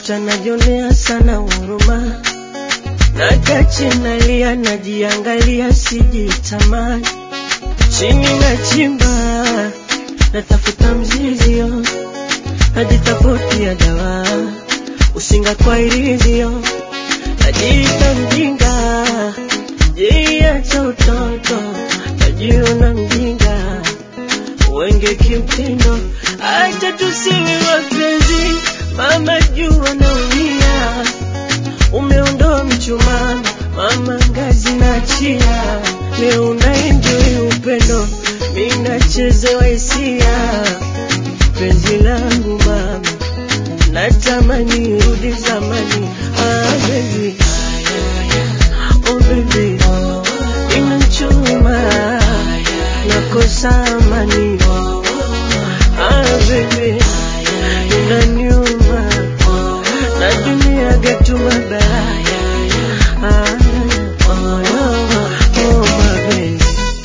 kutwa najionea sana huruma, nakaa chini nalia, najiangalia, sijitamani, chini nachimba, natafuta mzizio, najitafutia dawa, usinga kwa ilivyo, najiita mjinga, jiacha utoto, najiona mjinga, wenge kimtindo, acha tusiwe wapenzi, mama jua naumia, umeondoa mchumaa, mama ngazi na chia, leo unaenjoy upendo, mimi nachezewa hisia, penzi langu mama, natamani rudi zamani, ah baby, oh baby, inachuma, nakosa amani, ah baby, inaniuma, na dunia gatu mabaya, ah, oh, oh my baby.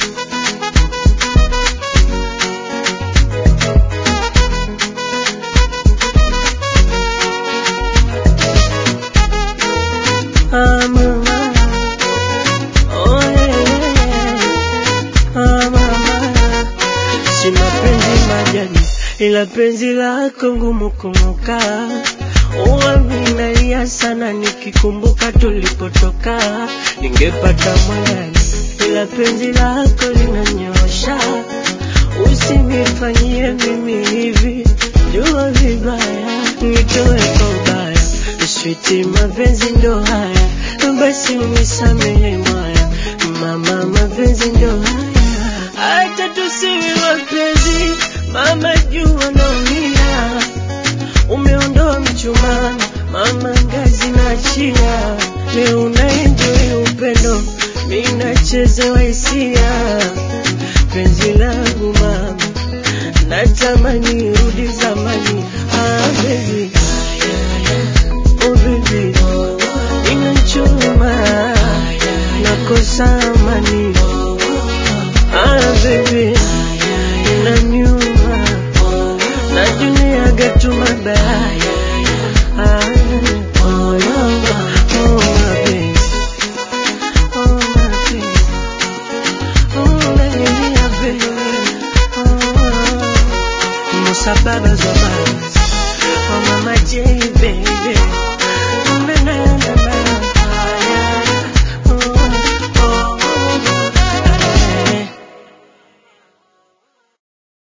Ah, mama. Oh, yeah. Ah, mama. Sina penzi majani, ila penzi lako ngumu kumuka. Uwami nalia sana nikikumbuka tulipotoka, ningepata mwandani, ila penzi lako linanyosha. Usinifanyie mimi hivi, jua vibaya, nitoe kwa ubaya, switi mapenzi ndo haya, basi unisamehe mwaya, mama mapenzi ndo haya, hata tusiwe wapenzi, mama jua naumia, umeondoa mchumaa, mama ngazi na chia, leo unaenjoy upendo, mimi nachezewa hisia, penzi langu mama, natamani rudi zamani, ah baby